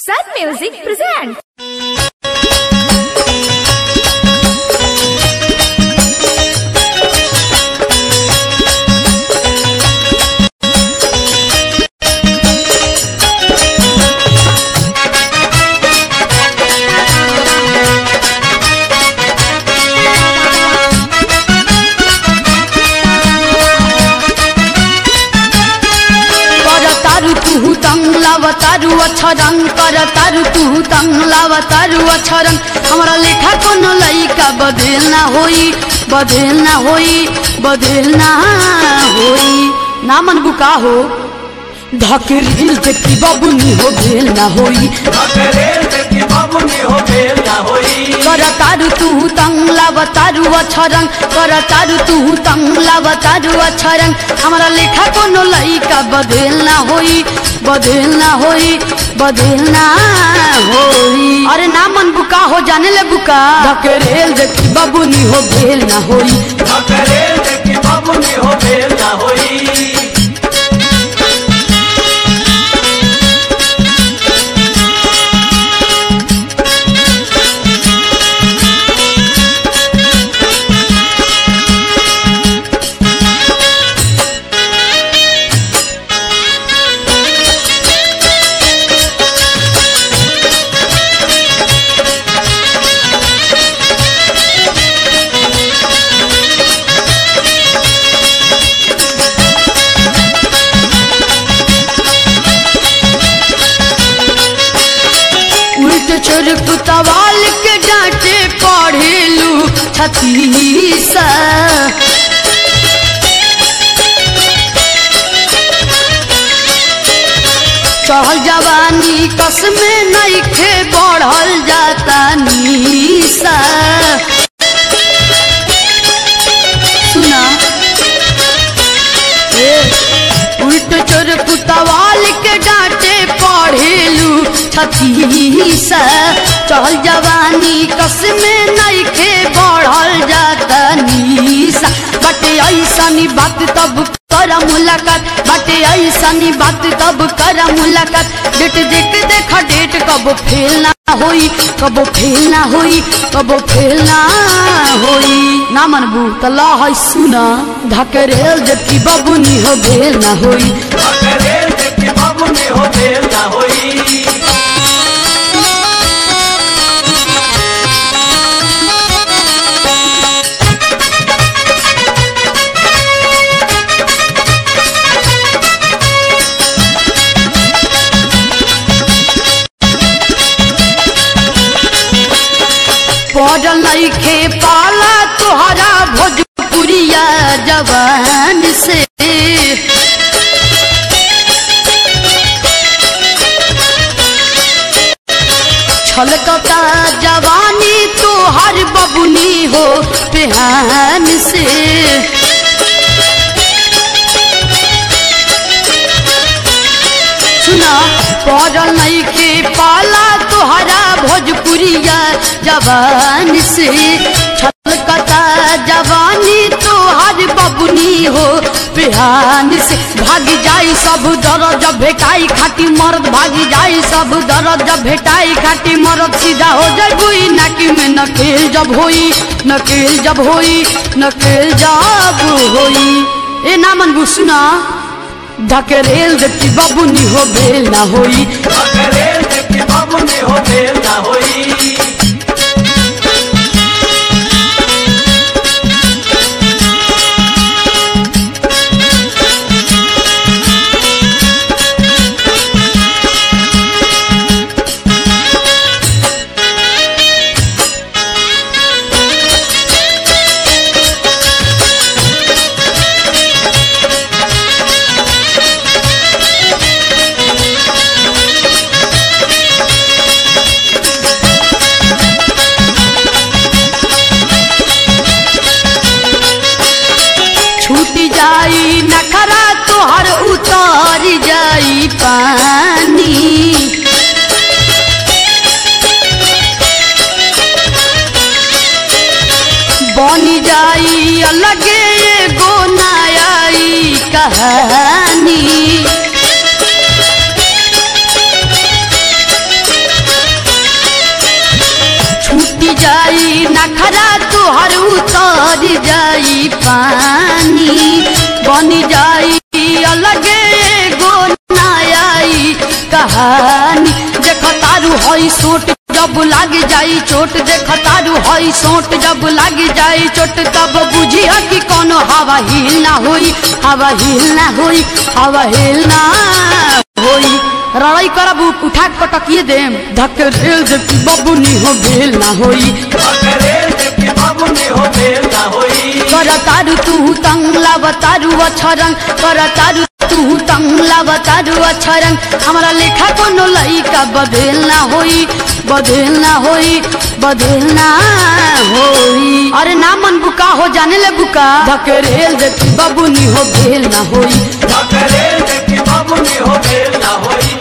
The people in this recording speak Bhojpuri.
Sun Music presents. कर तारु तुहु तंग लाव तारु अक्षरंग कर तारु तुहु तंग लाव तारु अक्षरंग हमरा लेखा कोनो लइका बदल ना होई बदल ना होई बदल ना होई ना मन बुका हो धकेरिल देखी बाबुनी हो भेल ना होई कर तारु तुहु तंग लाव तारु अक्षरंग कर तारु तुहु तंग लाव तारु अक्षरंग हमरा लेखा कोनो लइका बदल ना होई बदल ना होई बदल ना होई अरे ना मन बुका हो जाने ले बुका धकेरेल देखी बाबुनी हो भेल ना होई उल्ट चोर कुतवाल के डांटे पढ़ेलू छतीसा चढ़ल जवानी कस में नइखे बढ़ल जाता नीसा सुना ए, उल्ट चोर कुतवाल के डांटे पढ़ेलू छतीसा चल जवानी कस में नइखे बढ़ल जाता नीसा बटे ऐसनी बात तब कर मुलाकात बटे ऐसनी बात तब कर मुलाकात डेट देख देख डेट कब फेल ना होई कब फेल ना होई कब फेल ना होई ना मनबू त ला है सुना धकरेल जबकि बबुनी हो भेल ना होई पड़ल नइखे पाला तोहरा भोजपुरिया जवान से छलकता जवानी तोहर बबुनी हो पेहान से सुना पड़ल नइखे पाला तोहरा भोजपुरिया जवान से छलकता जवानी तोहर बबुनी हो बिहान से भाग जाई सब दर्द जब भेटाई खाटी मर्द भाग जाई सब दर्द जब भेटाई खाटी मर्द सीधा हो जाई नाकी में नकेल जब होई नकेल जब होई नकेल जब होई ए ना मन सुना धकेरेल देखी बबुनी हो भेल ना होई छूट जाई नखरा तोहर उतर जाई पानी बनी जाई अलगे एगो नयाई कहानी नखरा तुहर उतर जाई पानी बन जाई अलगे एगो नयाई कहानी देख तारू हई सोट जब लाग जाई चोट देख तारू हई सोट जब लाग जाई चोट तब बुझी कि कोनो हवा हिल ना होई हवा हिल ना होई हवा हिल ना होई लड़ाई करब उठा के पटकिए देम धक रेल दे कि बबुनी हो भेल ना होई कर तारू तू तंग लाव तारू अछरंग कर तारू तू तंग लाव तारू अछरंग हमारा लेखा कोनो लइका बदल ना होई बदल ना होई बदल ना होई अरे ना मन बुका हो जाने ले बुका धकेरेल दे कि बबुनी हो भेल ना होई हो बेल ना होई